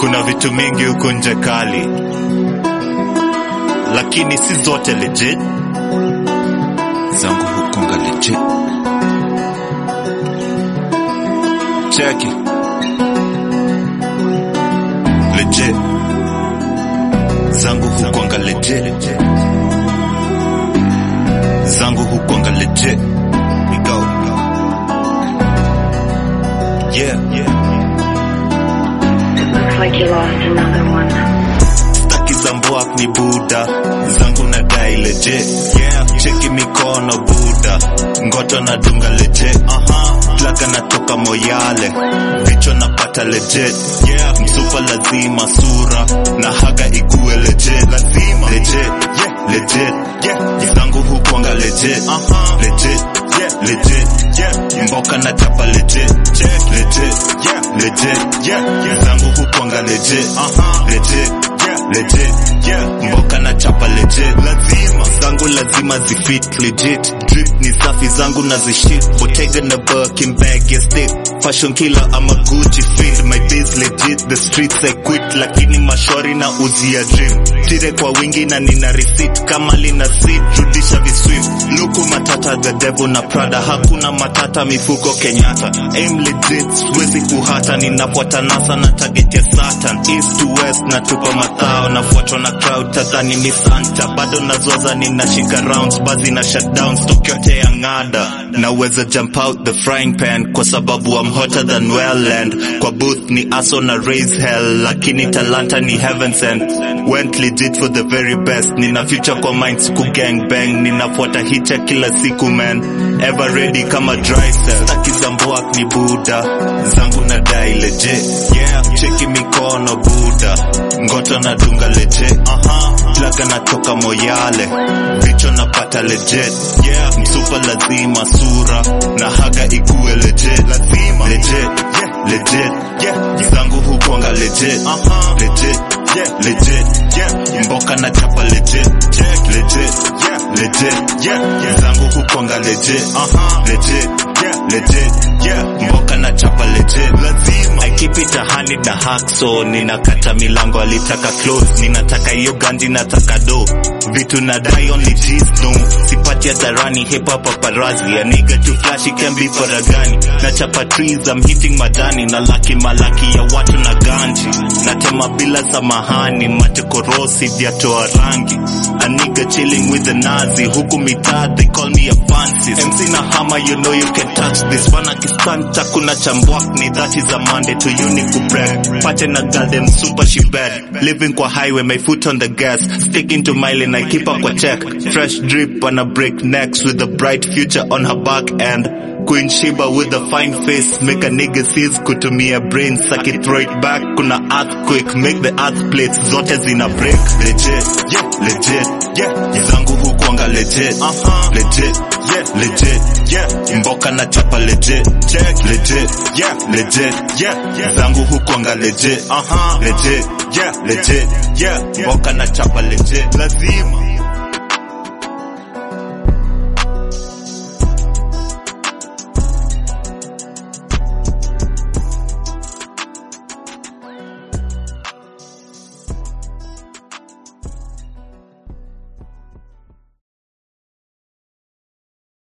kuna vitu mingi huku nje kali lakini si zote legit zangu hukonga legit cheki legit zangu hukwanga legit zangu hukwanga legit we go yeah Looks like you lost another one. staki za mbwak ni buda zangu na dai legit yeah. cheki mikono buda ngoto na dunga legit uh-huh. plaka natoka moyale vichwa napata legit yeah. msupa lazima sura na haga ikuwe legit lazima legit yeah. legit yeah. zangu hukwanga legit uh-huh. legit yeah. legit yeah. mboka na chapa legit legit yeah. legit yeah. zangu hukwanga legit uh-huh. legit yeah. legit yeah. mboka na chapa legit lazima zangu lazima zifit legit drip ni safi zangu na zishit botega na birkin bag ya stick fashion killer ama gucci fit my days legit the streets I quit lakini mashori na uzia dream tire kwa wingi na nina receipt kama lina seat rudisha viswift luku matata the devil na prada hakuna matata mifuko kenyatta aim legit siwezi kuhata ninafuata nasa na target ya satan east to west na tupa mathao nafuatwa na crowd tadhani ni santa bado nazoza ninashika rounds bazi na shutdown stock yote ya ng'ada naweza jump out the frying pan kwa sababu I'm hotter than well and kwa booth ni aso na raise hell lakini talanta ni heaven sent went legit for the very best nina future kwa mind siku gang bang ninafuata hicha kila siku man ever ready kama dry cell staki za mbwak ni buda zangu na dai legit yeah cheki mikono buda ngoto na dunga legit uh-huh. plaga natoka moyale vichwa napata legit yeah msupa lazima sura na haga ikuwe legit lazima legit yeah legit yeah zangu hukwanga legit uh-huh. legit yeah legit yeah mboka na chapa legit legit yeah legit yeah zangu hukwanga legit uh-huh. legit yeah legit yeah mboka na chapa legit lazima I keep it a hundred na hack so ninakata milango alitaka close ninataka hiyo ganji nataka do vitu nadai only G's no sipati hadharani hip hop paparazzi a nigga too flashy can be faragani na chapa trees I'm hitting madani na laki malaki ya watu na ganji natema bila samahani mate korosi vyatoa rangi a nigga chilling with the nazi huku mitaa they call me a fancy MC na hama you know you can touch this bana kistanta kuna chambwak ni that is a Monday to uni kubrag pate na garden super she bad living kwa highway my foot on the gas sticking to my lane I keep up kwa check fresh drip on a break necks with a bright future on her back end Queen Shiba with a fine face make a nigga seize kutumia brain suck it throw it back kuna earthquake make the earth plates zote zina break legit yeah legit yeah zangu hukwanga legit uh-huh. legit yeah legit yeah mboka na chapa legit check legit yeah legit yeah zangu hukwanga legit uh-huh. legit yeah legit yeah mboka na chapa legit lazima